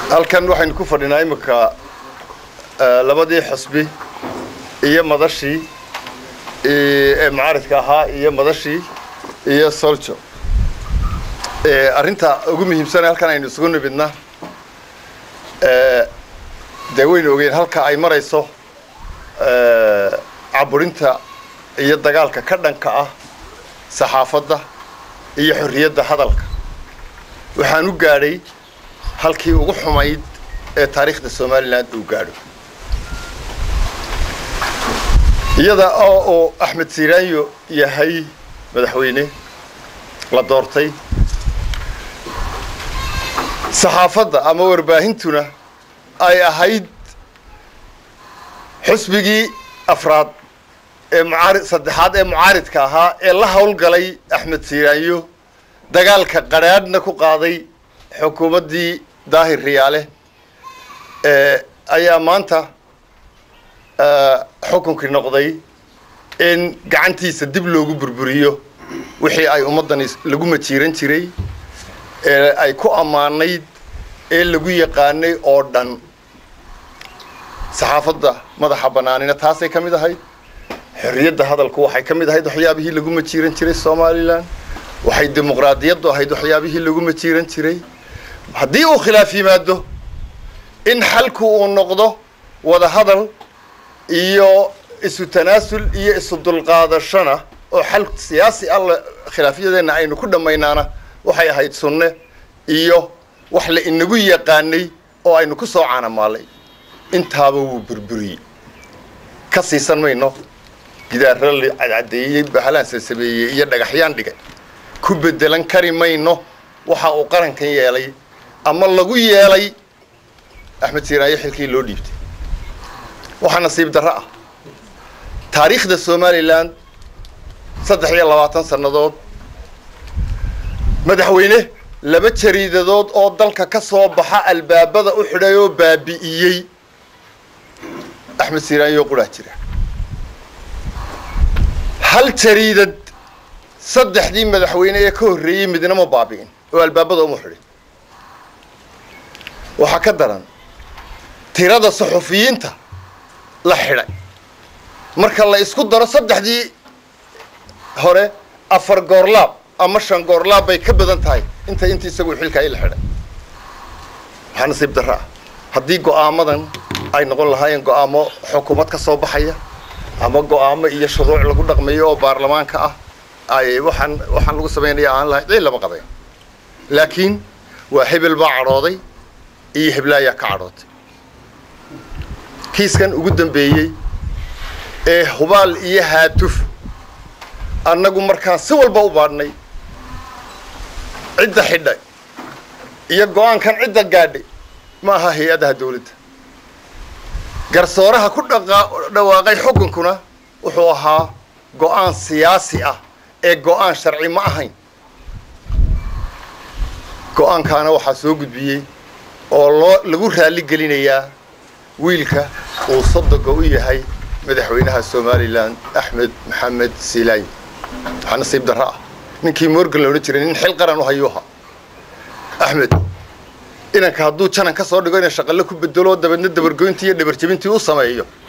halkan waxaynu ku fadhinaa imika labadii xusbi iyo madashii ee mucaaridka ahaa iyo madashii iyo soljo arrinta ugu muhiimsane halkan aynu isugu nimidna dee waynu ogeyn halka ay marayso caburinta iyo dagaalka ka dhanka ah saxaafadda iyo xorriyadda hadalka waxaan u gaadhay halkii ugu xumayd ee taariikhda somalilan uu gaadho iyada oo uu axmed siiraanyo yahay madaxweyne la doortay saxaafadda ama warbaahintuna ay ahayd xusbigii afraad ee mucaari saddexaad ee mucaaridka ahaa ee la howlgalay axmed siiraanyo dagaalka qadhaadhna ku qaaday xukuumaddii daahir riyaale ayaa maanta xukunkii noqday in gacantiisa dib loogu burburiyo wixii ay ummaddani lagu majiiran jiray ee ay ku ammaanayd ee lagu yaqaanay oo dhan saxaafadda madaxa bannaanina taasay ka mid ahayd xorriyadda hadalku waxay ka mid ahayd waxyaabihii lagu majiiran jiray somalilan waxay dimuqraadiyaddu ahayd waxyaabihii lagu majiiran jiray haddii uu khilaaf yimaado in xalku uu noqdo wada hadal iyo isu tanaasul iyo isu dulqaadashona oo xal siyaasi alla khilaafyadeenna aynu ku dhammaynaana waxay ahayd sunne iyo wax la inagu yaqaanay oo aynu ku soo caanamaalay intaaba wuu burburiyey ka siisan mayno gidaarra la cadcadeeyey bahalaan sasameeyey iyo dhagaxyaan dhigay ku bedelan kari mayno waxa uu qarankan yeelay ama lagu yeelay axmed siiraayo xilkii loo dhiibtay waxaa nasiib darro ah taariikhda somalilan saddex iyo labaatan sannadood madaxweyne laba jariidadood oo dalka ka soo baxa albaabada u xidhay oo baabi'iyey axmed siiraanyo quraa jira hal jariidad saddexdii madaxweyne ee ka horreeyey midna ma baabi'in oo albaabada uma xidhin waxaa ka daran tirada saxufiyiinta la xidhay marka la isku daro saddexdii hore afar goorlaab ama shan goorlaab bay ka badan tahay inta inta isagu xilka ay la xidhay waxaa nasiib darro ah haddii go'aamadan ay noqon lahaayeen go'aamo xukuumad ka soo baxaya ama go'aamo iyo shuruuc lagu dhaqmayo oo baarlamaanka ah ay waxaan waxaan lagu samaynaya aan lahayn cid lama qabayn laakiin waa hebel baa cadhooday iyo heblaayaa ka cadhootay kiiskan ugu dambeeyey ee hubaal iyo haatuf annagu markaan si walba u baadhnay cidda xidhay iyo go-aankan cidda gaadhay ma aha hay-adaha dawladda garsooraha ku dhaqa dhawaaqay xukunkuna wuxuu ahaa go-aan siyaasi ah ee go-aan sharci ma ahayn go-aankaana waxaa soo gudbiyey oo loo lagu raalli gelinayaa wiilka uu sodoga u yahay madaxweynaha somalilan axmed maxamed silaay waxaa nasiib darro ah ninkii morgan la odhan jiray nin xil qaran u hayuuha axmed inanka hadduu janan ka soo dhigo inay shaqalle ku bedelo dabeedna dabargoyntii iyo dhabarjebintii u sameeyo